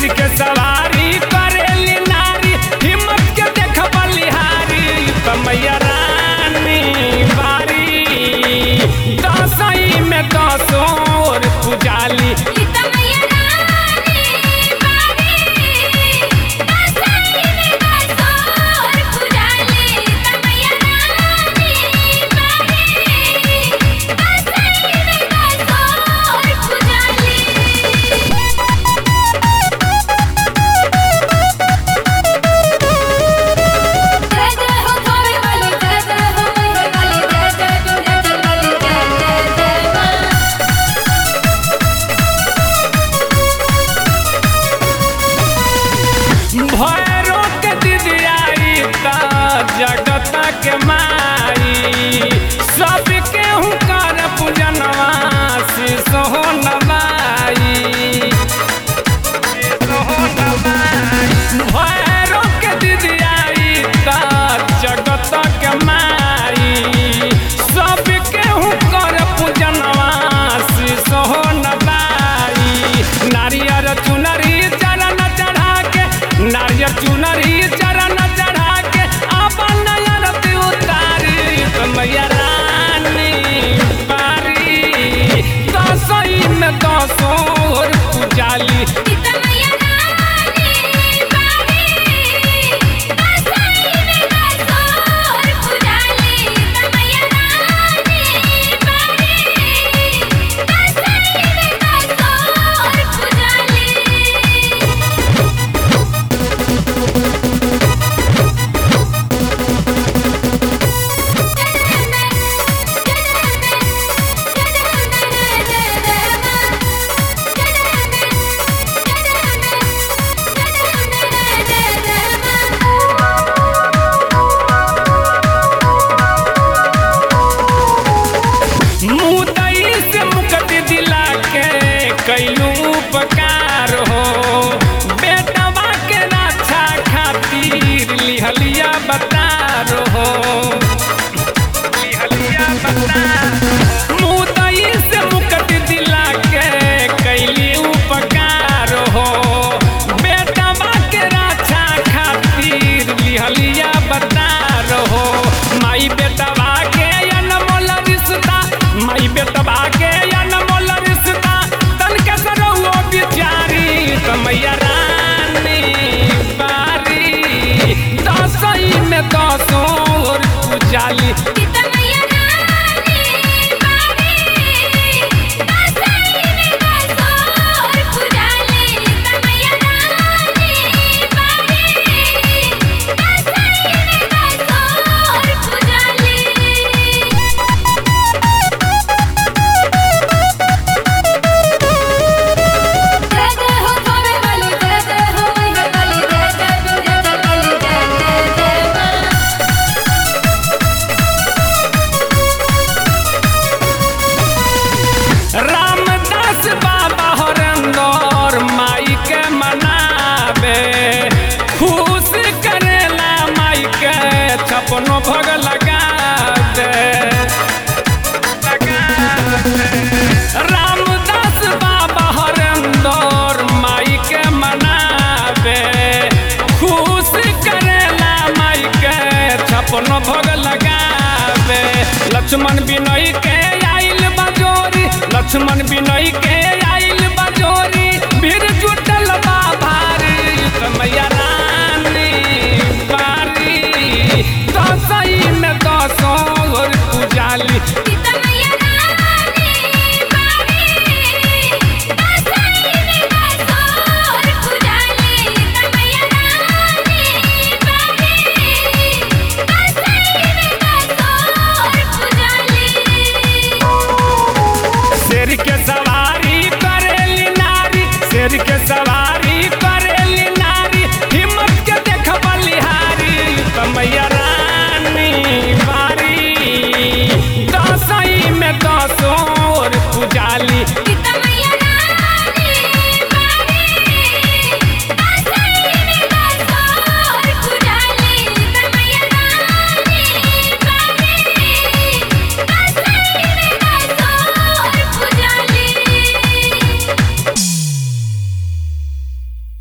शेर के सवारी करेली नारी हिम्मत के देख बलिहारी कमैया रानी बारी दसई में दसोर पुजाली ई त मैया रानी बारी दसई में दसोर पुजाली त मैया रानी बारी दसई में दसोर पुजाली जय जय हो थावे वाली जय जय हो मैहर वाली जय जय विंध्याचल वाली जय जय जय मां भैरो के दिदियाई त जगत के माई सब केहू कर पूजनवा सोहो नवाई भैरो के दिदियाई त जगत के माई सब केहू कर पूजनवा सोहो नवाई नारियर चुनरी चरण चढ़ा के नारियर चुनरी चरण चढ़ा के अपन नयन उतारी मैया रानी बारी दसई में दसोर पुजाली ई त मैया रानी बारी दसई में दसोर पुजाली त मैया रानी बारी दसई में दसोर पुजाली मुदई से मुक्ति दिला के कैलू उपकार हो बेटवा के रक्षा खातिर लिहलिया बतार हो लिहलिया बतार मुदई से मुक्ति दिला के कैली उपकार हो बेटवा के रक्षा खातिर लिहलिया बतार हो माई बेटवा के अनमोल रिश्ता माई बेटवा के अनमोल रिश्ता तन के सरहुओ बिचारी कमैया रानी बारी दसई में दसोर पुजाली जय जय हो थावे वाली जय जय हो मैहर वाली जय जय विंध्याचल वाली जय जय जय मां रामदास बाबा हरंदर माई के मनावे खुश करेला माई के छपनो भग लगा दे रामदास बाबा हरंदर माई के मनावे खुश करेला माई के छपनो भग लगावे लक्ष्मण बिनय के आइल बजोरी लक्ष्मण बिनय के आइल बजोरी भीड़ जुटल बा भारी कमैया रानी बारी दसई में दसोर पुजाली शेर के सवारी करेली नारी शेर के सवारी